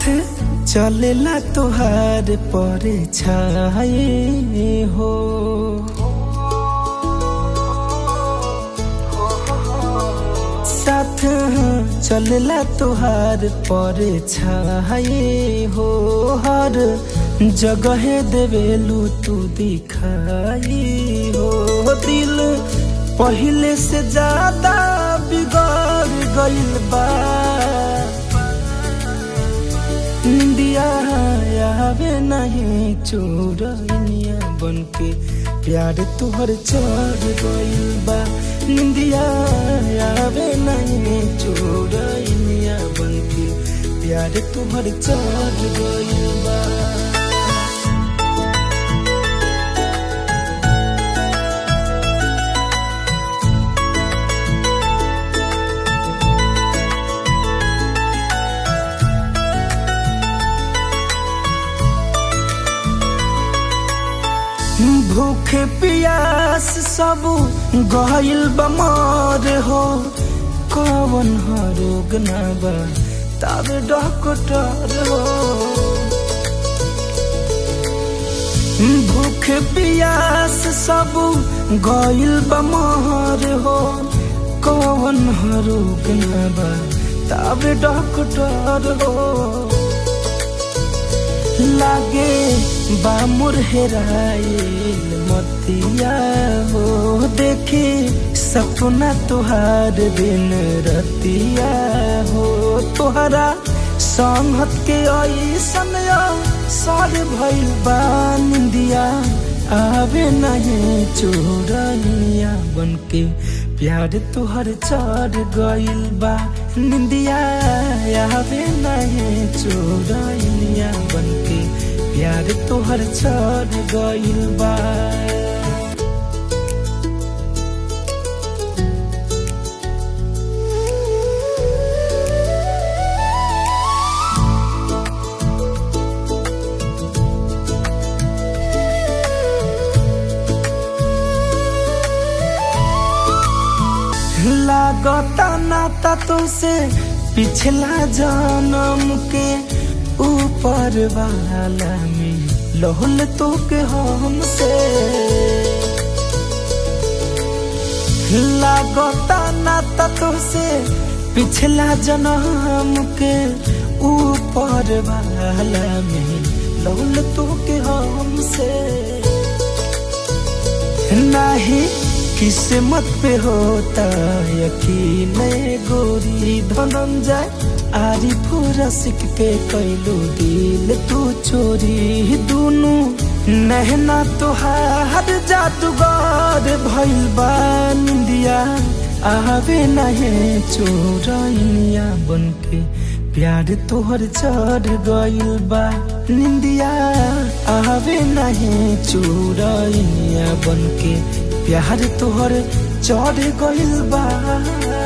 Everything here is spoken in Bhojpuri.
चलेला तुहार पर छाए हो साथ चलेला तुहार पर छाए हो हर जगह देवेलू तू दिखाई हो दिल पहले से ज्यादा बिगड़ गइल बा निंदिया आवे नहीं चोरनिया बन के प्यार तुहर चढ़ गइल बा निंदिया आवे नहीं चोरनिया बन के प्यार तुहर चढ़ गइल बा भूखे पियास सब गइल बमर हो कवन रोग ना बा तब डॉक्टर हो भूखे पियास सब गइल बमर हो कवन रोग ना बा तब डॉक्टर हो लागे बामुर हेराइल मतिया हो देखे सपना तुहार दिन रतिया हो तुहरा संगत के ऐसन सर भइल बा निंदिया आवे नहीं चोरनिया बन के प्यार तुहर चढ़ गइल बा निंदिया आवे नहीं चोरनिया बन के प्यार तुहर चढ़ गइल बा लागता नाता तो से पिछला जन्म के ऊपर वाला में लोहल तो के हमसे लागता नाता तो से पिछला जन्म के ऊपर वाला में लोहल तो के हमसे नहीं किस्मत पे होता यकीन गोरी धनंजय आरी पूरा सिक के कैलू दिल तू चोरी दुनू नहना तुहार जादूगर भइल बा निंदिया आवे नहीं चोरनिया बन के प्यार तोहर चढ़ गइल बा निंदिया आवे नहीं चोरनिया बन के प्यार तोहर चढ़ गइल बा